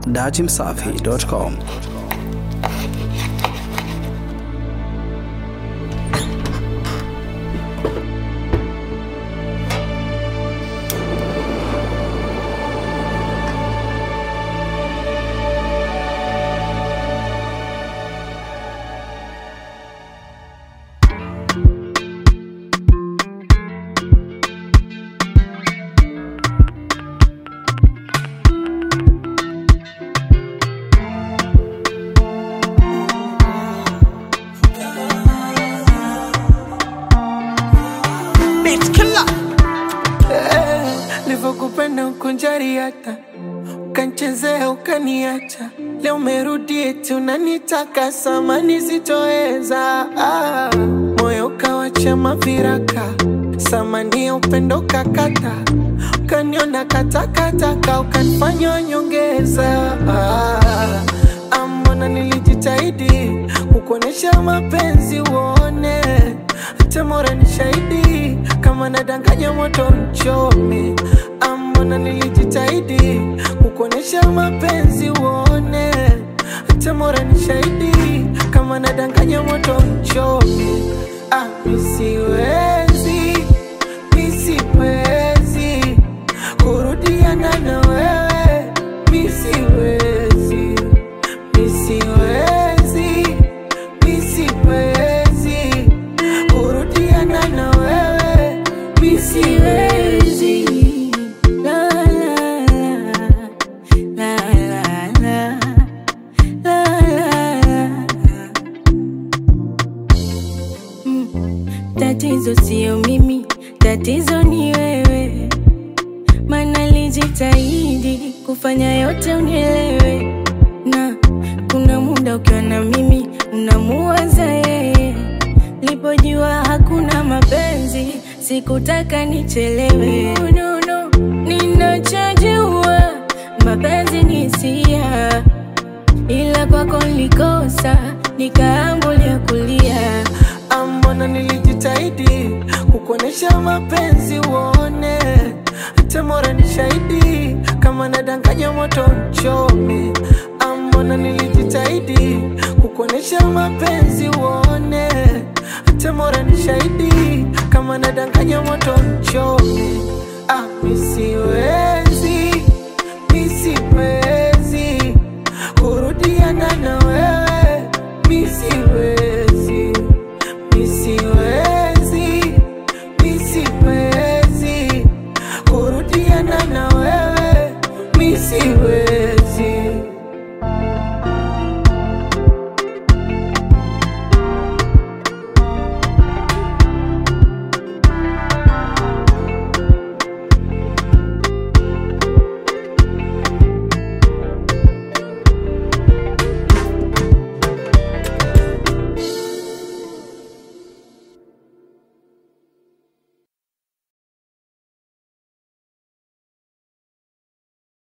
dachimsafi.com. Bitch killer. Eh, Nilivyokupenda ukunjari hata ukanchezea ukaniacha, leo umerudi eti unanitaka samani sitoweza. Ah, moyo ukawacha maviraka, samani ya upendo kakata, ukaniona katakataka, ukanifanya nyongeza. Ah, ah, mbona nilijitahidi kukuonesha mapenzi uone hata mora ni shahidi kama nadanganya moto mchome ambona nilijitahidi kukuonesha mapenzi uone hata mora ni shahidi kama nadanganya moto mchome ah, misiwezi misiwezi kurudiana na wewe misiwezi misiwezi misiwezi kurudiana na wewe misiwezi La, la, la, la, la, la, la, la. Mm, Tatizo sio mimi, tatizo ni wewe, mana lijitahidi kufanya yote unielewe, na kuna muda ukiwa na mimi unamuwaza yeye. Lipojua hakuna mapenzi, sikutaka nichelewe. No, no, no. Ninachojua mapenzi ni hisia, ila kwako nilikosa, nikaambulia kulia. ambona nilijitahidi kukuonesha mapenzi uone hata mora ni shahidi kama nadanganya moto mchome ambona nilijitahidi kukuonesha mapenzi uone hata mora ni shahidi kama nadanganya moto mchome ah, misi